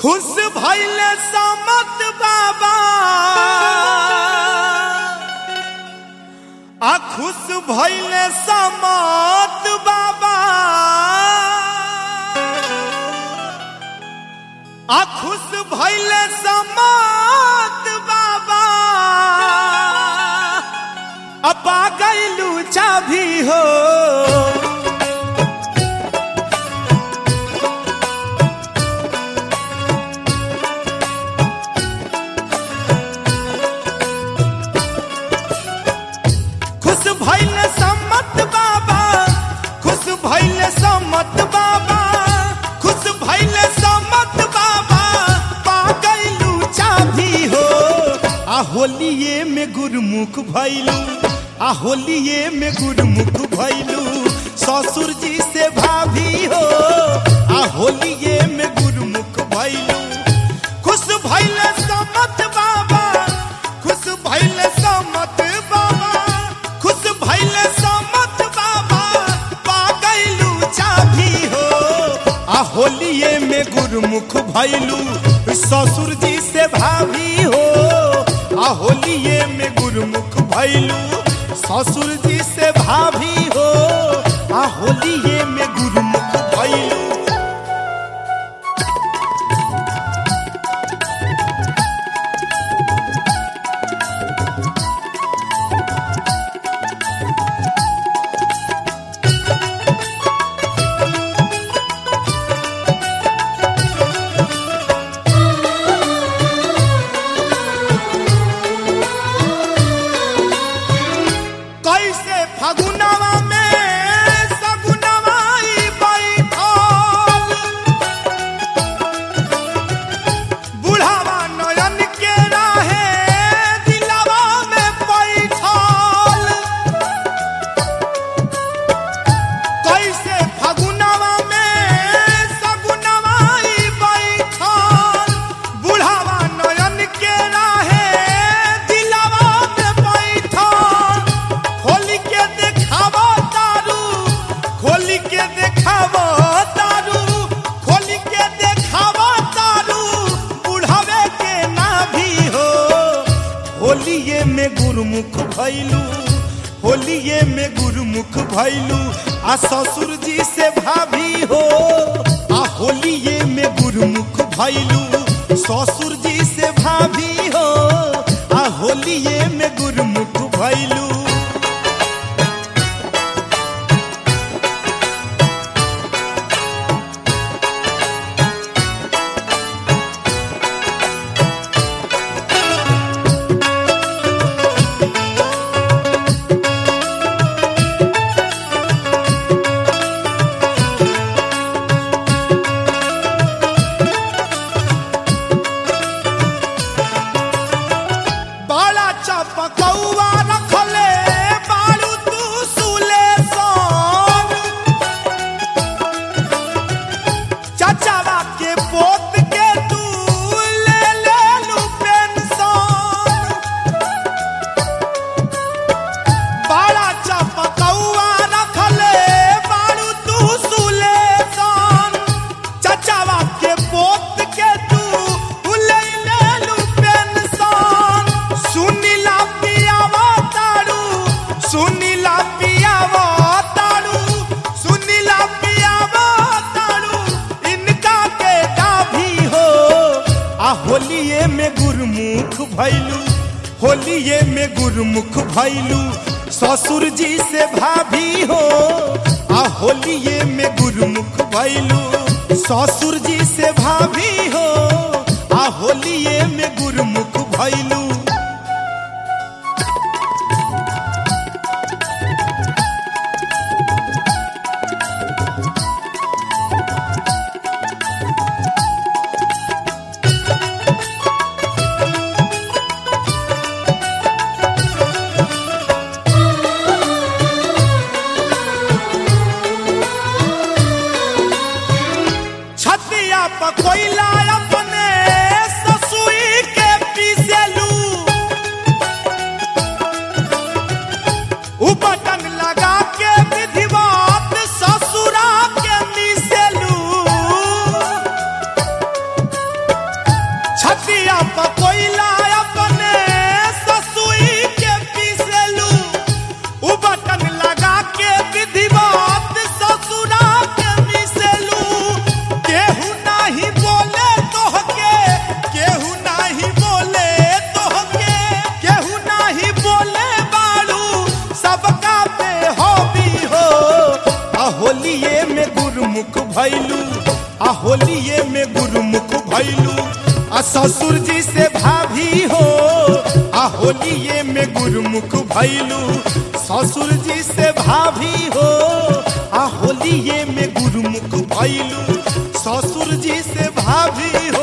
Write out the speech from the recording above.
खुश भैले समत बाबा आ खुश भैले समत बाबा आ खुश भैले समत बाबा अपा गैलू चाभी हो खुश भैले सम्मत बाबा खुश भैले सम्मत बाबा खुश भैले सम्मत बाबा पा गैलू चाभी हो आ होलिये में गुरमुख भैलू आ होलिये में गुरमुख भैलू ससुर जी से भाभी हो आ होलिये में गुरमुख भैलू खुश भैले सम्मत बाबा खुश भैले सम्मत बाबा खुश भैले सम्मत बाबा पा गैलू चाभी हो आ होलिये में गुरमुख भैलू ससुर जी से भाभी हो आ होलिये में गुरमुख भैलू ससुर जी से भाभी हो आ होलिये में गुरमुख भैलू कैसे फगुनवा में सगुनवा ई बैठल बुढ़ावा नयन के राहे दिलवा में बैठल कैसे फगुनवा में सगुनवा ई बैठल बुढ़ावा नयन के राहे दिलवा में बैठल खोली के देखावा तारू खोली के देखावा तारू खोली के देखावा तारू बुढ़ावे के ना भी हो होलिये में गुरुमुख भैलू होलिये में गुरुमुख भैलू आ ससुर जी से भाभी हो आ होलिये में गुरुमुख भैलू ससुर जी से भाभी हो आ होलिये में गुरुमुख भैलू बाला चपकौआ रखले बारू तू सुले सन चचावा के पोत के तू ले ले लू पेंशन बाला चपकौआ रखले बारू तू सुले सन चचावा के पोत के तू ले ले लू पेंशन सुनीला पियावा तारू सुनीला पियावा तारू सुनीला पियावा तारू इनका के डाभी हो आ होलिये में गुरमुख भैलू होलिये में गुरमुख भैलू ससुर जी से भाभी हो आ होलिये में गुरमुख भैलू ससुर जी से भाभी हो आ होलिये में गुरमुख भैलू छतिया पकोइला छतिया पकोइला अपने ससुई के पीसेलू उ बटन लगा के विधिवत ससुरा के मिसेलू केहू नाही बोले तोहके केहू नाही बोले तोहके केहू नाही बोले बाड़ू सबका पे हॉबी हो आ होलिये में गुरमुख भैलू आ होलिये में गुरमुख भैलू आ ससुर जी से भाभी हो आ होलिये में गुरमुख भैलू ससुर जी से भाभी हो आ होलिये में गुरमुख भैलू ससुर जी से भाभी हो